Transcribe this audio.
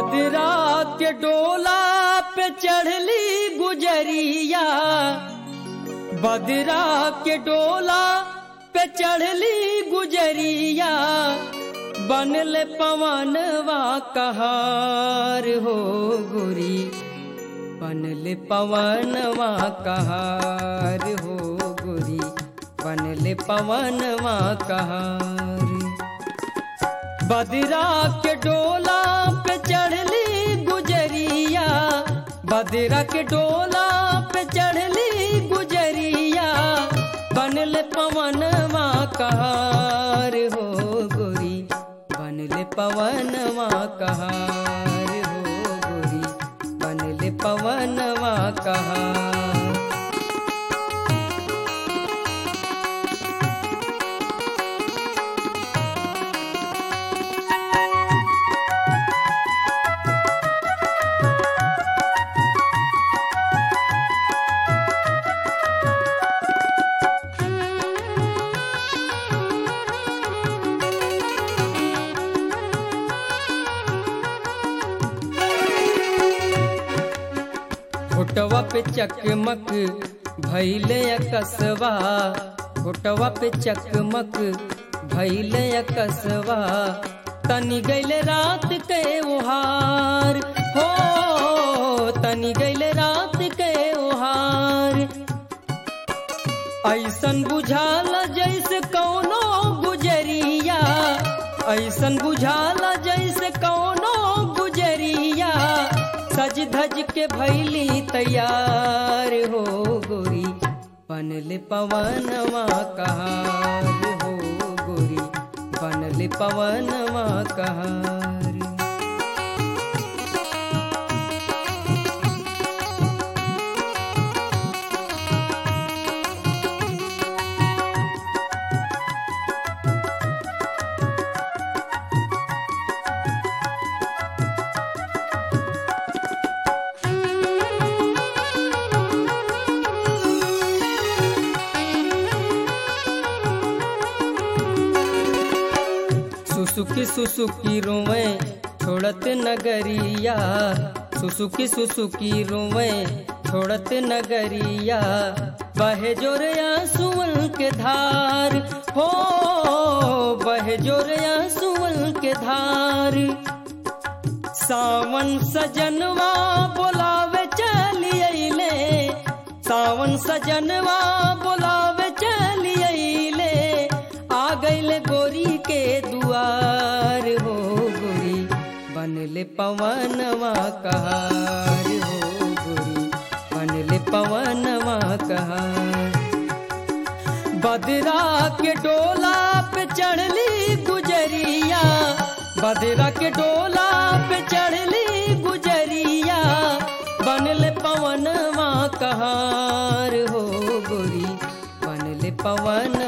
बदरा के डोला पे चढ़ली गुजरिया बदरा के डोला पे चढ़ली गुजरिया बनल पवनवा कहार हो गुरी बनल पवनवा कहार हो गुरी बनल पवनवा कहार बदरा के डोला पे चढ़ली गुजरिया बदरा के डोला पे चढ़ली गुजरिया बनल पवनवा कहार हो गोरी बनल पवनवा कहार हो गोरी बनल पवनवा कहार फोटवा पे चकमक भैले कसवा फोटवा पे चकमक भैले कसवा तनी गैल रात के ओहार हो तनी गैल रात के ओहार ऐसन बुझाला जैसे कौनो गुजरिया ऐसन बुझाला जैसे कौनो गुजरिया सज धज के भैली तैयार हो गोरी बनल पवनवा कहार हो गोरी बनल पवनवा कहार सुसुकी सुसुकी रोवे छोड़त नगरिया सुसुकी सुसुकी रोवे छोड़त नगरिया बहे जोरया सुअल के धार हो बहे जोरया सुअल के धार सावन सजनवा बोलावे चली अइले सावन सजनवा बोलावे चली अइले आ गइल गोरी के दुआर हो गोरी बनले पवनवा कहार हो गोरी बनले पवनवा कहार बदरा के डोला पे चढ़ली गुजरिया बदरा के डोला पे चढ़ली गुजरिया बनल पवनवा कहार हो गोरी बनल पवन